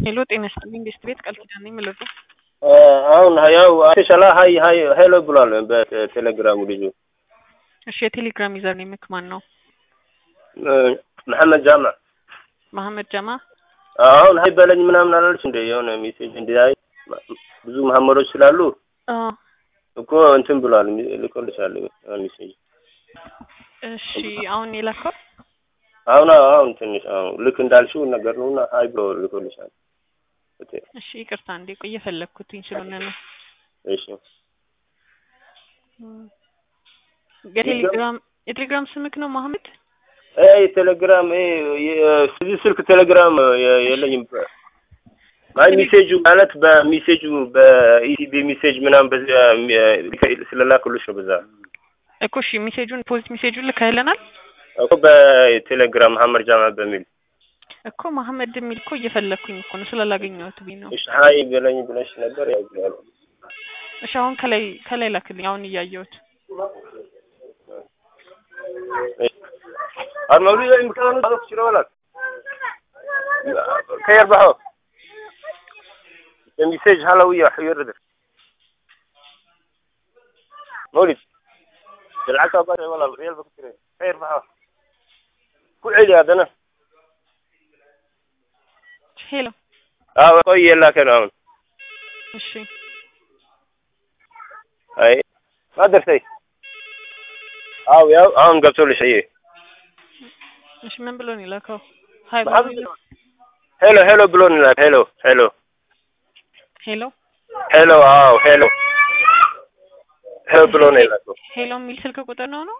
ሄሎ ጤና ይስጥልኝ ቤስት ቤት ቃል ኪዳን ነኝ የምልህ አሁን ያው አቴሻላ ሀይ ሀይ ሄሎ ብሏል በቴሌግራሙ ልጁ። እሺ የቴሌግራም ዩዘር ኔምክ ማን ነው? መሐመድ ጃማ መሐመድ ጀማ አሁን ሀይ በለኝ ምናምን አላለች እንደ የሆነ ሜሴጅ እንዲያይ ብዙ መሐመዶች ስላሉ አዎ እኮ እንትን ብሏል ልኮልሻል ሜሴጅ እሺ አሁን የላከው አሁን አሁን ትንሽ አሁን ልክ እንዳልሽው ነገር ነውና ሀይ ብሎ ልኮልሻል። እሺ ይቅርታ እንዴ ቆይ እየፈለግኩትኝ ስለሆነ ነው። እሺ የቴሌግራም የቴሌግራም ስምክ ነው መሐመድ? አይ ቴሌግራም እዚህ ስልክ ቴሌግራም የለኝም። አይ ሜሴጁ ማለት በሜሴጁ በኢሲቢ ሜሴጅ ምናምን በዚህ ስለላክሉሽ ነው በዛ እኮ እሺ ሜሴጁን ፖዚት ሜሴጁን ልከህልናል እኮ በቴሌግራም መሐመድ ጃማ በሚል እኮ መሐመድ የሚል እኮ እየፈለግኩኝ እኮ ነው ስላላገኘሁት ብኝ ነው። እሺ ሀይ በለኝ ብለሽ ነበር ያው ያለ እሺ አሁን ከላይ ከላይ ላክልኝ አሁን እያየሁት المولود يمكن تعرف شنو ولك خير بحو المساج هلاوية حير ده مولد العكا بقى والله ريال بكتير خير بحو كل عيد هذا انا ሄሎ اه قوي لك انا هون እሺ اي ما درتي اه يا هون قبتوا لي شيء እሺ ምን ብሎ ነው የላከው? ሀይ ሄሎ ሄሎ ብሎ ነው የላከው። ሄሎ ሄሎ ሄሎ ሄሎ አዎ ሄሎ ሄሎ ብሎ ነው የላከው። ሄሎ የሚል ስልክ ቁጥር ነው ነው?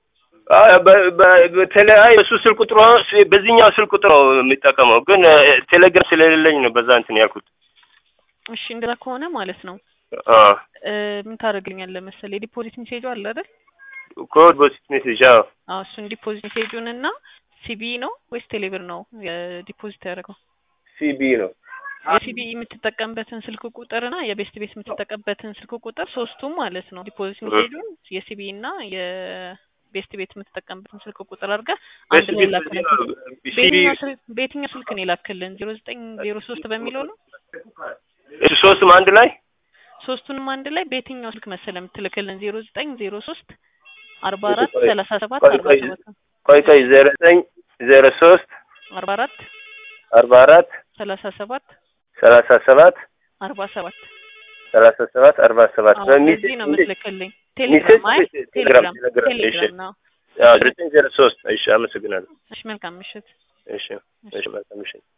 በተለያዩ እሱ ስልክ ቁጥሩ በዚህኛው ስልክ ቁጥር ነው የሚጠቀመው፣ ግን ቴሌግራም ስለሌለኝ ነው በዛ እንትን ያልኩት። እሺ እንደዛ ከሆነ ማለት ነው አ ምን ታደርግልኛለህ መሰለህ የዲፖዚት ሜሴጁ አለ አይደል? ኮድ ቦሲት ሜሴጅ አዎ አዎ እሱን ዲፖዚት ሜሴጁን እና ሲቢ ነው ወይስ ቴሌብር ነው የዲፖዚት ያደረገው? ሲቢ ነው። የሲቢ የምትጠቀምበትን ስልክ ቁጥር እና የቤስት ቤት የምትጠቀምበትን ስልክ ቁጥር ሶስቱም ማለት ነው ዲፖዚት ሜሴጁን የሲቢ እና የቤስት ቤት የምትጠቀምበትን ስልክ ቁጥር አድርገህ አንድ ላይ ላክልን። በየትኛው ስልክ በየትኛው ስልክ ነው የላክልን? ዜሮ ዘጠኝ ዜሮ ሶስት በሚለው ነው እሱ ሶስቱም አንድ ላይ ሶስቱንም አንድ ላይ በየትኛው ስልክ መሰለህ የምትልክልን? ዜሮ ዘጠኝ ዜሮ ሶስት አርባ አራት ሰላሳ ሰባት አርባ ሰባት ቆይ ቆይ ዜሮ ዘጠኝ ዜሮ ሶስት አርባ አራት አርባ አራት ሰላሳ ሰባት ሰላሳ ሰባት አርባ ሰባት ሰላሳ ሰባት አርባ ሰባት በዚህ ነው የምትልክልኝ። ቴሌግራም አይ ቴሌግራም ቴሌግራም ነው። ዘጠኝ ዜሮ ሶስት እሺ፣ አመሰግናለሁ። እሺ መልካም ምሽት። እሺ፣ እሺ፣ መልካም ምሽት።